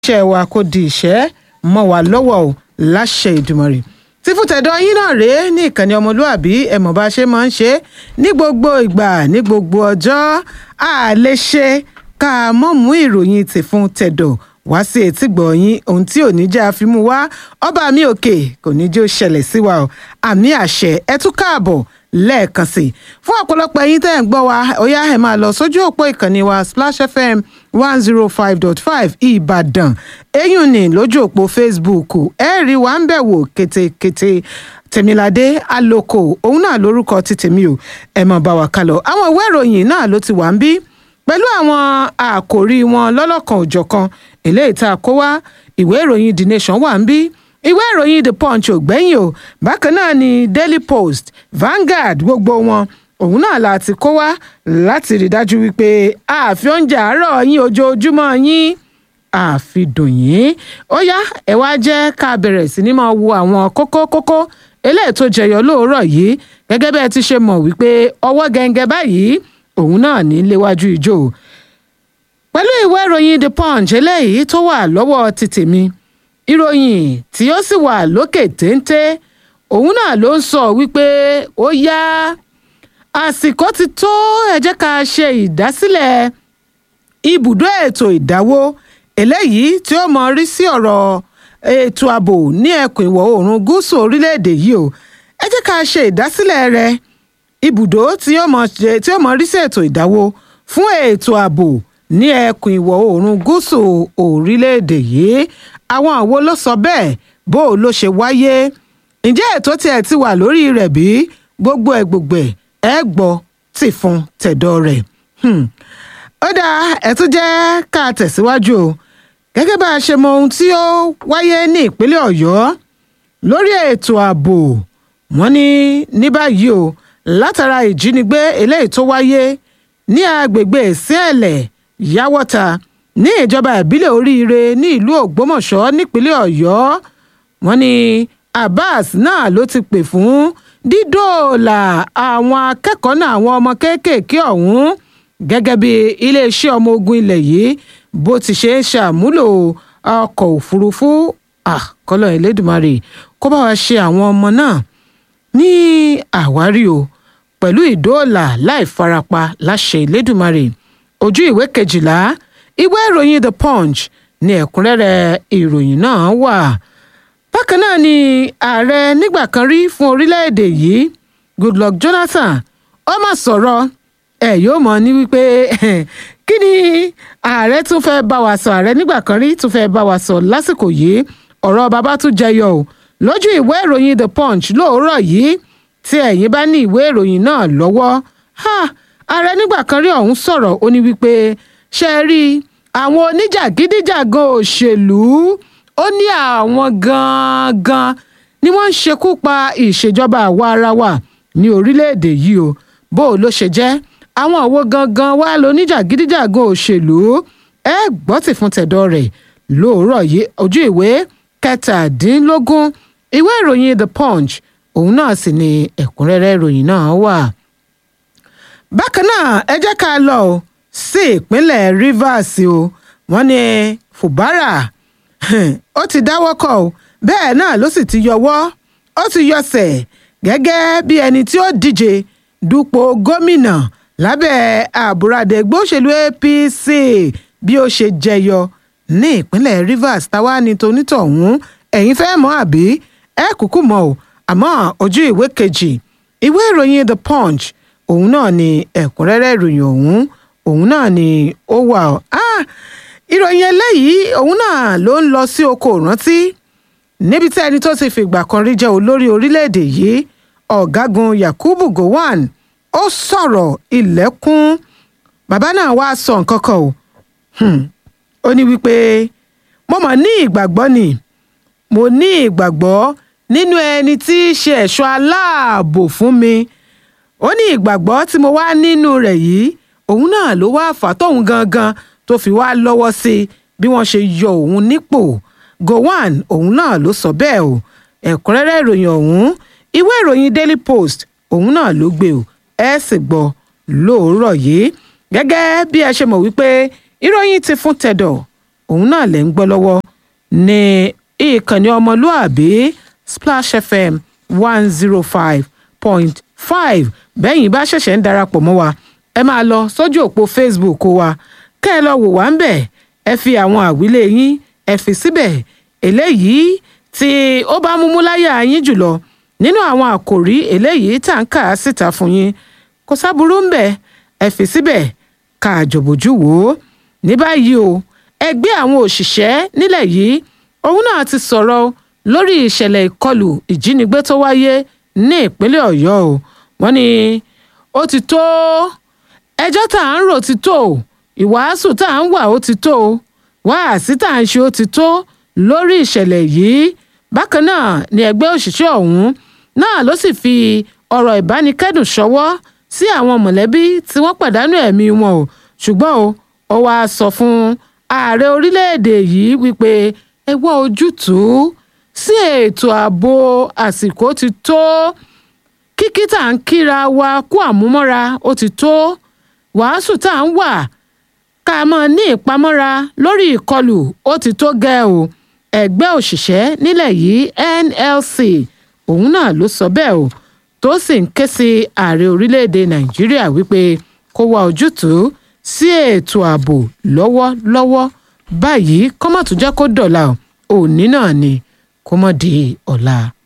iṣẹ́ wa kó di ìṣẹ́ mọ́ wa lọ́wọ́ o láṣẹ Ìdùmarè tí fún tẹ̀dọ̀ yín náà rèé ní ìkànnì ọmọlúàbí ẹ̀mọ̀ bá ṣe máa ń ṣe ní gbogbo ìgbà ní gbogbo ọjọ́ a lè ṣe ká mọ̀ mú ìròyìn tì fún tẹ̀dọ̀ wá sí etí gbọ̀nyìn ohun tí ò ní jẹ́ àfimú wá ọba mi òkè kò ní jẹ́ ó ṣẹlẹ̀ sí wa o àmì àṣẹ ẹ tún káàbọ̀ lẹ́ẹ̀kan sí i fún ọ̀pọ̀lọpọ̀ ẹ̀yin tẹ́ ẹ̀ ń gbọ́ wa ó yá ẹ̀ máa lọ sójú òpó ìkànnì wa Splash FM one zero five dot five Ìbàdàn eyín ní lójú òpó Facebook ẹ̀ rí wa ń bẹ̀ wò kétékété Tèmiládé Àlòkò òun náà lórúkọ ti tèmi o ẹ̀ máa bá wa kálọ àwọn ìwé ìròyìn náà ló ti wà ń bí pẹ̀lú àwọn àkòrí wọn lọ́lọ́kan òjọ̀kan eléyìí tá a kó wá ìwé ìròyìn The Nation wà ń bí ìwé ìròyìn The Punch ò gbẹ́yìn o bákan náà ni Daily Post Vanguard gbogbo wọn òun náà la ti kó wá láti rí dájú wípé àfi oúnjẹ àárọ̀ yín ojoojúmọ́ yín àfi dùn yín ó yá ẹ wá jẹ́ ká bẹ̀rẹ̀ sí ní máa wo àwọn kókó kókó eléyìí tó jẹyọ lóòrọ̀ yìí gẹ́gẹ́ bẹ́ẹ̀ ti ṣe mọ̀ wípé ọwọ́ gẹ́gẹ́ báyìí òun náà ní léwájú ìjó pẹ̀lú ìwé ìròyìn The Punch eléyìí tó wà lọ́wọ́ ti tèmi ìròyìn tí ó sì wà lókè téńté òun náà ló ń sọ wípé ó yá àsìkò ti tó ẹ jẹ́ ká ṣe ìdásílẹ̀ ibùdó ètò ìdáwó eléyìí tí ó mọ rí sí ọ̀rọ̀ ètò ààbò ní ẹkùn ìwọ̀ oòrùn gúúsù orílẹ̀-èdè yìí o ẹ jẹ́ ká ṣe ìdásílẹ̀ rẹ̀ ibùdó tí ó mọ rí sí ètò ìdáwó fún ètò ààbò ní ẹkùn ìwọ̀ oòrùn gúúsù orílẹ̀-èdè yìí àwọn àwo ló sọ bẹ́ẹ̀ bó o ló ṣe wáyé ǹjẹ́ ètò tiẹ̀ ti wà lórí rẹ̀ bí gbogbo ẹ̀ gbogbo ẹ̀ ẹ gbọ́ tì fún tẹ̀dọ̀ rẹ̀ ó dáa ẹ̀ tún jẹ́ ká tẹ̀síwájú o gẹ́gẹ́ bá a ṣe mọ ohun tí ó wáyé ní ìpínlẹ̀ ọ̀yọ́ lórí ètò ààbò wọ́n ní ní báyìí o látara ìjínigbé eléyìí tó wáyé ní agbègbè síẹ̀lẹ̀ yáwọ́ta ní ìjọba ìbílẹ̀ oríire ní ìlú ògbómọ̀ṣọ́ nípínlẹ̀ ọ̀yọ́ wọ́n ní abbas náà ló ti pè fún dídóòlà àwọn akẹ́kọ̀ọ́ náà àwọn ọmọ kéékèèké ọ̀hún gẹ́gẹ́ bí iléeṣẹ́ ọmọ ogun ilẹ̀ yìí bó ti ṣe ń ṣàmúlò ọkọ̀ òfurufú kọ́lọ̀ elédùnmarè kó bá wa ṣe àwọn ọmọ náà ní àwárí o pẹ̀lú ìdóòlà láì farapa láṣẹ elédùnmarè ojú ìwé kejìlá ìwé ìròyìn the punch ní ẹ̀kúnrẹ́rẹ́ ìròyìn náà wà bákan náà ni ààrẹ nígbà kan rí fún orílẹ̀-èdè yìí goodluck jonathan ó mà sọ̀rọ̀ ẹ̀ yóò mọ̀ ní wípé kí ni ààrẹ tún fẹ́ bá wa sọ ààrẹ nígbà kan rí tún fẹ́ bá wa sọ lásìkò yìí ọ̀rọ̀ bàbá tún jẹyọ o lójú ìwé ìròyìn the punch lóòrọ̀ yìí tí ẹ̀yin bá ní ìwé ìròyìn náà lọ́wọ́ ààrẹ nígbà kan rí ọ̀hún sọ̀rọ̀ ó ní wípé ṣe rí àwọn oníjàgídíjàgan òṣèlú ó ní àwọn gangan ni wọ́n ń ṣekú pa ìṣèjọba àwa ara wa ní orílẹ̀-èdè yìí o bó o ló ṣe jẹ́ àwọn òwò gangan wá lóníjàgídíjàgan òṣèlú ẹ gbọ́ tì fún tẹ̀dọ̀ rẹ̀ lóòrọ̀ yìí ojú ìwé kẹtàdínlógún ìwé ìròyìn the punch òun náà sì ni ẹ̀kúnrẹ́rẹ́ ìròyìn náà wà. bákan náà ẹ jẹ́ ká lọ sí ìpínlẹ̀ rivers o wọ́n ní fubara ó ti dáwọ́ kọ̀ o bẹ́ẹ̀ náà ló sì ti yọwọ́ ó ti yọsẹ̀ gẹ́gẹ́ bí ẹni tí ó díje dupò gómìnà lábẹ́ àbúradẹ ẹgbẹ́ òṣèlú apc bí ó ṣe jẹyọ ní ìpínlẹ̀ rivers táwa ní tonítọ̀hún ẹ̀yin fẹ́ mọ̀ àbí ẹ kúkú mọ̀ o àmọ́ ojú ìwé kejì ìwé ìròyìn the punch òun náà ni ẹ̀kúnrẹ́rẹ́ ìròyìn ọ̀hún òun náà ni ó wà ọ́ ìròyìn eléyìí òun náà ló ń lọ sí oko ìrántí níbi tí ẹni tó ti fìgbà kan rí jẹ́ olórí orílẹ̀-èdè yìí ọ̀gágun yakubu gowon ó sọ̀rọ̀ ilẹ̀kùn bàbá náà wá sọ nǹkan kan o ó ní wípé mo mọ̀ ní ìgbàgbọ́ ni mo ní ìgbàgbọ́ nínú ẹni tí í ṣe ẹ̀ṣọ́ aláàbò fún mi ó ní ìgbàgbọ́ tí mo wá nínú rẹ̀ yìí òun náà ló wá fà tóun gangan tó fi wá lọ́wọ́ sí bí wọ́n ṣe yọ òun nípò gowon òun náà ló sọ bẹ́ẹ̀ o ẹ̀kúnrẹ́rẹ́ ìròyìn ọ̀hún ìwé ìròyìn daily post òun náà ló gbé o ẹ sì gbọ́ lóòrọ̀ yìí gẹ́gẹ́ bí ẹ ṣe mọ̀ wípé ìròyìn ti fún tẹ̀dọ̀ òun náà lẹ̀ ń gbọ́ lọ́wọ́ ní ìkànnì ọmọlúàbí splash fm one zero five point five bẹ́yìn bá ṣẹ̀ṣẹ̀ ń darapọ̀ mọ́ wa ẹ máa lọ sójú òpó facebook wa kẹ́ ẹ lọ wò wá ń bẹ̀ ẹ fi àwọn àwílé yín ẹ fi síbẹ̀ eléyìí tí ó bá múmú láyà yín jùlọ nínú àwọn àkòrí eléyìí tá à ń kà á síta fún yín kò sábúrú ń bẹ̀ ẹ fi síbẹ̀ ká àjọ̀bójú wò ó ní báyìí o ẹgbẹ́ àwọn òṣìṣẹ́ nílẹ̀ yìí òun náà ti sọ̀rọ̀ lórí ìṣẹ̀lẹ̀ ìkọlù ìjínigbé tó wáyé ní ìpínlẹ̀ ọ̀yọ́ o wọ́n ní ó ti tó ẹjọ́ tá à ń rò ti tó ìwàásù tá à ń wà ó ti tó wáàsí tá à ń ṣe ó ti tó lórí ìṣẹ̀lẹ̀ yìí bákan náà ni ẹgbẹ́ òṣìṣẹ́ ọ̀hún náà ló sì fi ọ̀rọ̀ ìbánikẹ́dùn ṣọwọ́ sí àwọn mọ̀lẹ́bí tí wọ́n pàdánù ẹ̀mí wọn o ṣùgbọ́n o ó wáá sọ fún ààrẹ orílẹ̀-èdè yìí wípé ẹ wá ojútùú sí ètò ààbò àsìkò ti tó kíkí tá à ń kíra wa kú àmúmọ́ra ó ti tó wàásù tá à ń wà ká máa ní ìpamọ́ra lórí ìkọlù ó ti tó gẹ́ o ẹgbẹ́ òṣìṣẹ́ nílẹ̀ yìí NLC òun náà ló sọ bẹ́ẹ̀ o tó sì ń ké sí ààrẹ orílẹ̀-èdè nàìjíríà wípé kó wá ojútùú sí ètò ààbò lọ́wọ́lọ́wọ́ báyìí kó má tún jẹ́ kó dọ̀la òní náà ni kó má di ọ̀la.